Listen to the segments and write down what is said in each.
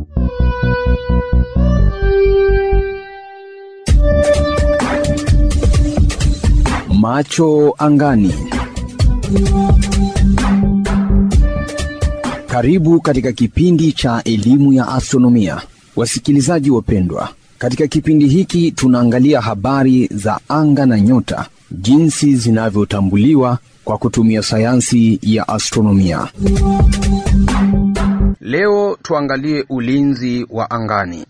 Macho angani. Karibu katika kipindi cha elimu ya astronomia, wasikilizaji wapendwa. Katika kipindi hiki tunaangalia habari za anga na nyota, jinsi zinavyotambuliwa kwa kutumia sayansi ya astronomia. Leo tuangalie ulinzi wa angani.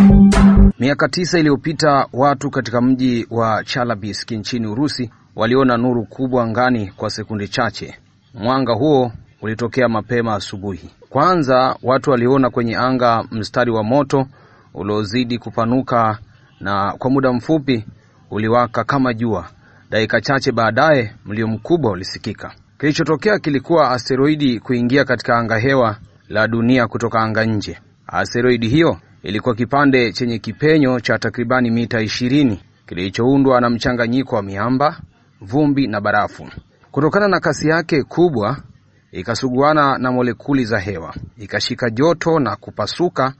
Miaka tisa iliyopita watu katika mji wa Chelyabinsk nchini Urusi waliona nuru kubwa angani kwa sekunde chache. Mwanga huo ulitokea mapema asubuhi. Kwanza watu waliona kwenye anga mstari wa moto uliozidi kupanuka na kwa muda mfupi uliwaka kama jua. Dakika chache baadaye mlio mkubwa ulisikika. Kilichotokea kilikuwa asteroidi kuingia katika anga hewa la dunia kutoka anga nje. Asteroidi hiyo ilikuwa kipande chenye kipenyo cha takribani mita ishirini kilichoundwa na mchanganyiko wa miamba, vumbi na barafu. Kutokana na kasi yake kubwa, ikasuguana na molekuli za hewa, ikashika joto na kupasuka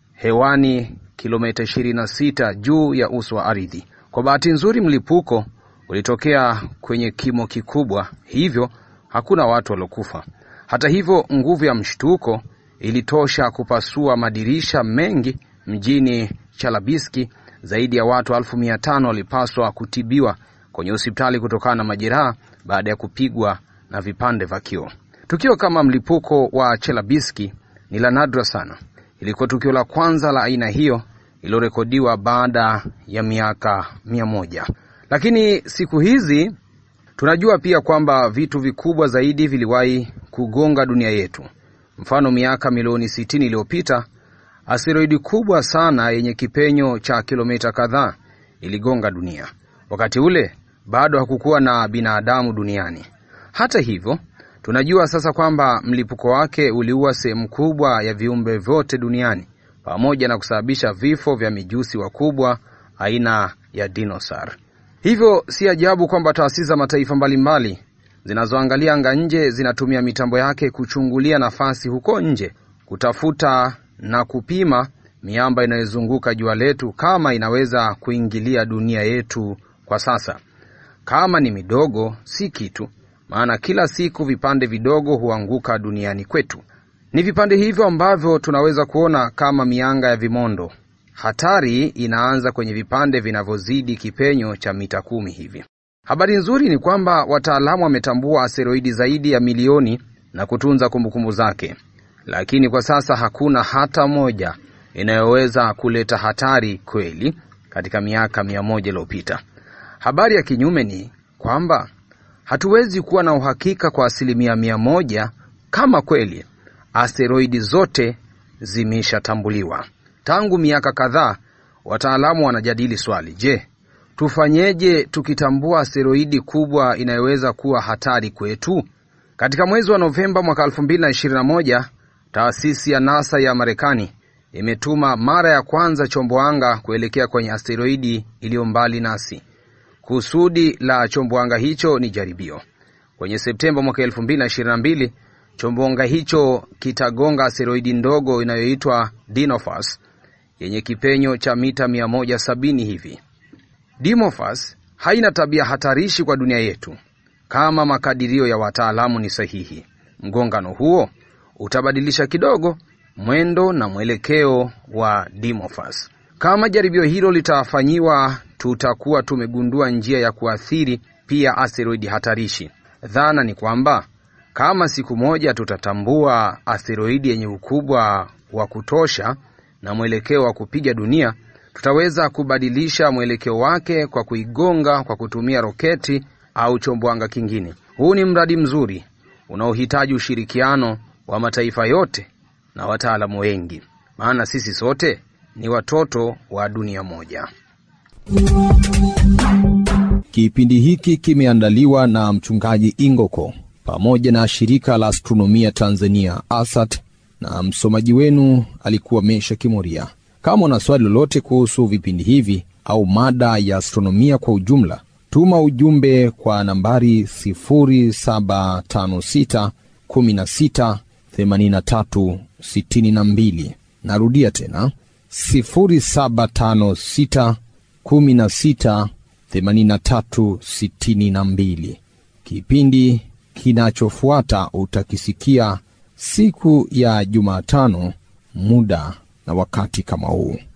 hewani kilomita 26 juu ya uso wa ardhi. Kwa bahati nzuri, mlipuko ulitokea kwenye kimo kikubwa, hivyo hakuna watu waliokufa. Hata hivyo, nguvu ya mshtuko ilitosha kupasua madirisha mengi mjini Chelyabinsk. Zaidi ya watu elfu mia tano walipaswa kutibiwa kwenye hospitali kutokana na majeraha baada ya kupigwa na vipande vya kioo. Tukio kama mlipuko wa Chelyabinsk ni la nadra sana. Ilikuwa tukio la kwanza la aina hiyo iliyorekodiwa baada ya miaka mia moja. Lakini siku hizi tunajua pia kwamba vitu vikubwa zaidi viliwahi kugonga dunia yetu. Mfano, miaka milioni sitini iliyopita asteroidi kubwa sana yenye kipenyo cha kilomita kadhaa iligonga dunia. Wakati ule bado hakukuwa na binadamu duniani. Hata hivyo, tunajua sasa kwamba mlipuko wake uliua sehemu kubwa ya viumbe vyote duniani pamoja na kusababisha vifo vya mijusi wakubwa aina ya dinosaur. Hivyo si ajabu kwamba taasisi za mataifa mbalimbali zinazoangalia anga nje zinatumia mitambo yake kuchungulia nafasi huko nje, kutafuta na kupima miamba inayozunguka jua letu kama inaweza kuingilia dunia yetu kwa sasa. Kama ni midogo, si kitu, maana kila siku vipande vidogo huanguka duniani kwetu. Ni vipande hivyo ambavyo tunaweza kuona kama mianga ya vimondo. Hatari inaanza kwenye vipande vinavyozidi kipenyo cha mita kumi hivi. Habari nzuri ni kwamba wataalamu wametambua asteroidi zaidi ya milioni na kutunza kumbukumbu zake, lakini kwa sasa hakuna hata moja inayoweza kuleta hatari kweli katika miaka mia moja iliyopita. Habari ya kinyume ni kwamba hatuwezi kuwa na uhakika kwa asilimia mia moja kama kweli asteroidi zote zimeshatambuliwa. Tangu miaka kadhaa, wataalamu wanajadili swali: je, tufanyeje tukitambua asteroidi kubwa inayoweza kuwa hatari kwetu? Katika mwezi wa Novemba mwaka 2021 taasisi ya NASA ya Marekani imetuma mara ya kwanza chombo anga kuelekea kwenye asteroidi iliyo mbali nasi. Kusudi la chombo anga hicho ni jaribio. Kwenye Septemba mwaka 2022 chombo anga hicho kitagonga asteroidi ndogo inayoitwa Dinophas yenye kipenyo cha mita 170 hivi. Dimophas haina tabia hatarishi kwa dunia yetu kama makadirio ya wataalamu ni sahihi. Mgongano huo utabadilisha kidogo mwendo na mwelekeo wa Dimophas. Kama jaribio hilo litafanyiwa, tutakuwa tumegundua njia ya kuathiri pia asteroidi hatarishi. Dhana ni kwamba kama siku moja tutatambua asteroidi yenye ukubwa wa kutosha na mwelekeo wa kupiga dunia, tutaweza kubadilisha mwelekeo wake kwa kuigonga kwa kutumia roketi au chombo anga kingine. Huu ni mradi mzuri unaohitaji ushirikiano wa mataifa yote na wataalamu wengi, maana sisi sote ni watoto wa dunia moja. Kipindi hiki kimeandaliwa na mchungaji Ingoko pamoja na shirika la astronomia Tanzania ASAT, na msomaji wenu alikuwa Mesha Kimoria. Kama una swali lolote kuhusu vipindi hivi au mada ya astronomia kwa ujumla, tuma ujumbe kwa nambari 0756 16 83 62 Narudia tena 0756 16 83 62. Kipindi kinachofuata utakisikia siku ya Jumatano, muda na wakati kama huu.